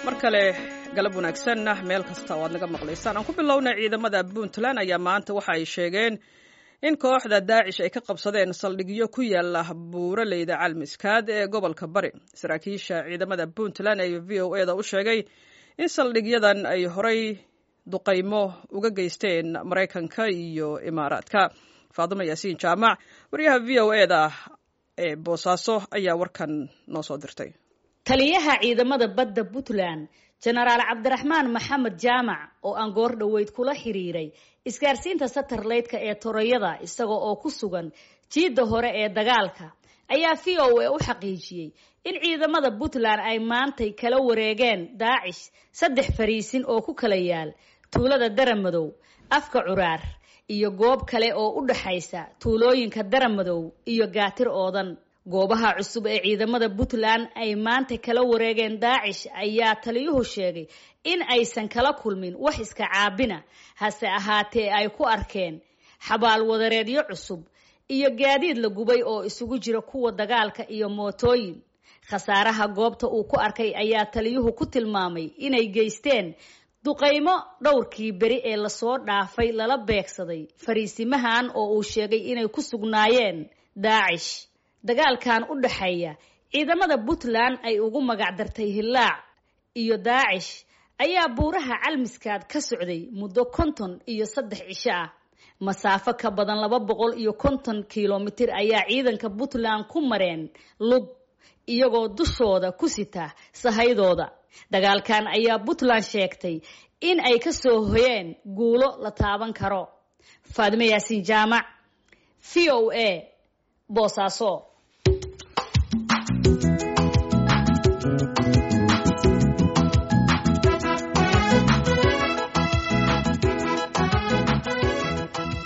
mar kale galab wanaagsanna meel kasta oo aad naga maqlaysaan aan ku bilowna ciidamada puntland ayaa maanta waxa ay sheegeen in kooxda daacish ay ka qabsadeen saldhigyo ku yaala buuraleyda calmiskaad ee gobolka bari saraakiisha ciidamada puntland ee v o e da u sheegay in saldhigyadan ay horay duqaymo uga geysteen maraykanka iyo imaaraadka faadimo yaasiin jaamac wariyaha v o e da ee boosaaso ayaa warkan noo soo dirtay taliyaha ciidamada badda puntland jenaraal cabdiraxmaan maxamed jaamac oo aan goor dhoweyd kula xiriiray isgaarsiinta satarleydka ee torayada isaga oo ku sugan jiidda hore ee dagaalka ayaa v o a u xaqiijiyey in ciidamada puntland ay maantay kala wareegeen daacish saddex fariisin oo ku kala yaal tuulada daramadow afka curaar iyo goob kale oo u dhaxaysa tuulooyinka daramadow iyo gaatir oodan goobaha cusub ee ciidamada puntland ay maanta kala wareegeen daacish ayaa taliyuhu sheegay in aysan kala kulmin wax iska caabina hase ahaatee ay ku arkeen xabaal wadareedyo cusub iyo gaadiid la gubay oo isugu jira kuwa dagaalka iyo mootooyin khasaaraha goobta uu ku arkay ayaa taliyuhu ku tilmaamay inay geysteen duqaymo dhowrkii beri ee lasoo dhaafay lala beegsaday fariisimahan oo uu sheegay inay ku sugnaayeen daacish dagaalkan u dhaxeeya ciidamada puntland ay ugu magacdartay hillaac iyo daacish ayaa buuraha calmiskaad ka socday muddo konton iyo saddex cisho ah masaafo ka badan laba boqol iyo konton kilomitir ayaa ciidanka puntland ku mareen lug iyagoo dushooda ku sita sahaydooda dagaalkan ayaa puntland sheegtay in ay ka soo hoyeen guulo la taaban karo faadimo yaasiin jaamac v o a boosaaso